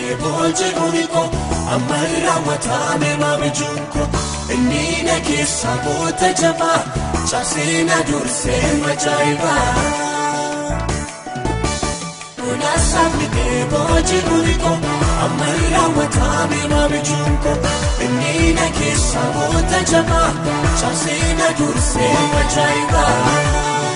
boolchee kuniko amma raawwatame maabijuun ko inni na keessa boota jabaa cabsee na dursee majaa'ibaa. Kuna saafnitee boolchee kuniko amma raawwatame maabijuun ko inni na keessa boota jabaa cabsee na dursee majaa'ibaa.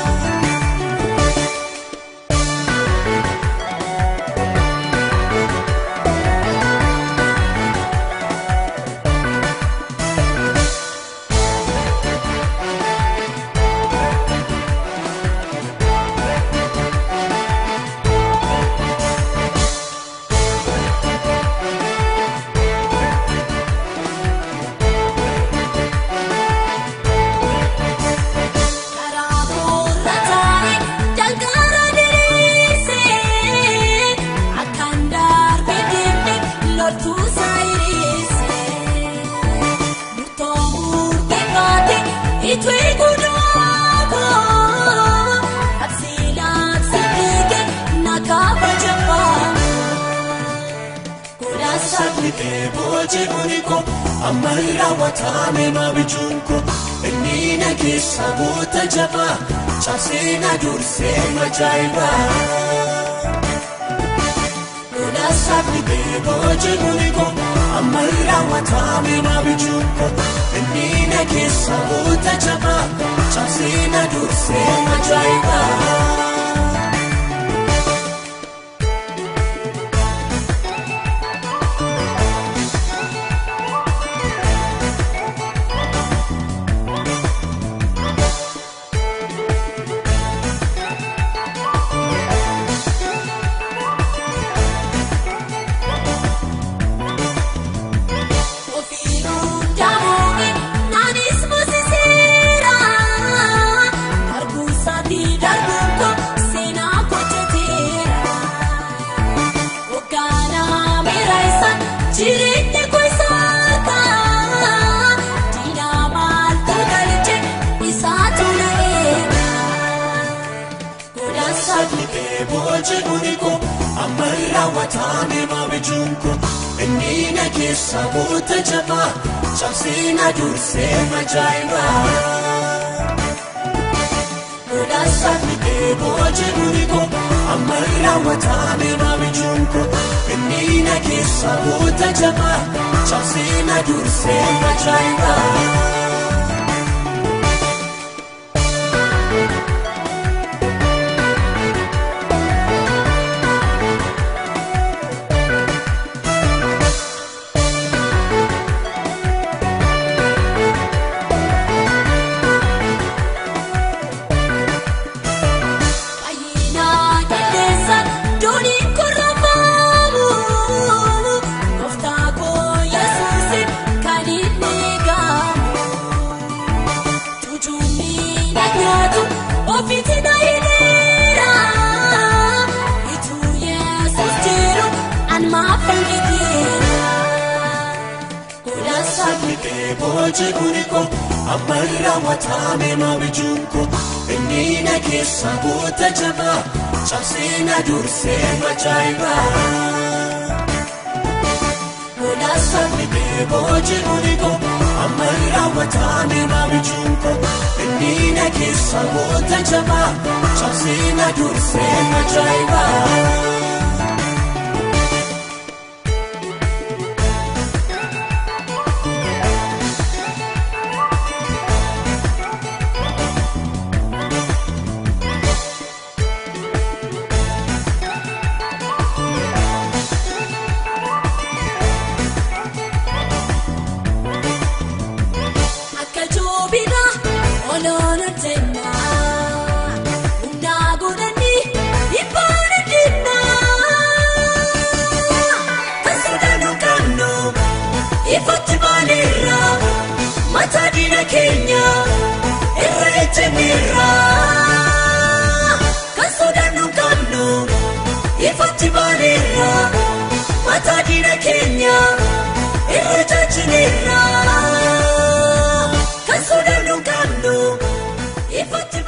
Saafnitee boolchee kuniko amma raawwatame maabijuun ko inni na keessa boota jabaa cabsee na dursee majaa'ibaa. Kuna saafnitee boolchee kuniko amma raawwatame maabijuun ko inni na keessa boota jabaa cabsee na dursee majaa'ibaa. boolchee kuniko amma raawwatame maabijuun ko inni na keessa boota jabaa cabsee na dursee majaa'ibaa. Kuna saafnitee boolchee kuniko amma raawwatame maabijuun ko inni na keessa boota jabaa cabsee na dursee majaa'ibaa. boolchee kuniko amma raawwatame maabijuun ko inni na keessa boota jabaa cabsee na dursee majaa'ibaa. Kuna saafnitee boolchee kuniko amma raawwatame maabijuun ko inni na keessa boota jabaa cabsee na dursee majaa'ibaa. keenya irra ejjenneerra kan sodaannu qabnu ifatti baaneerra mataa diina keenya irra jaajineerra kan sodaannu qabnu ifatti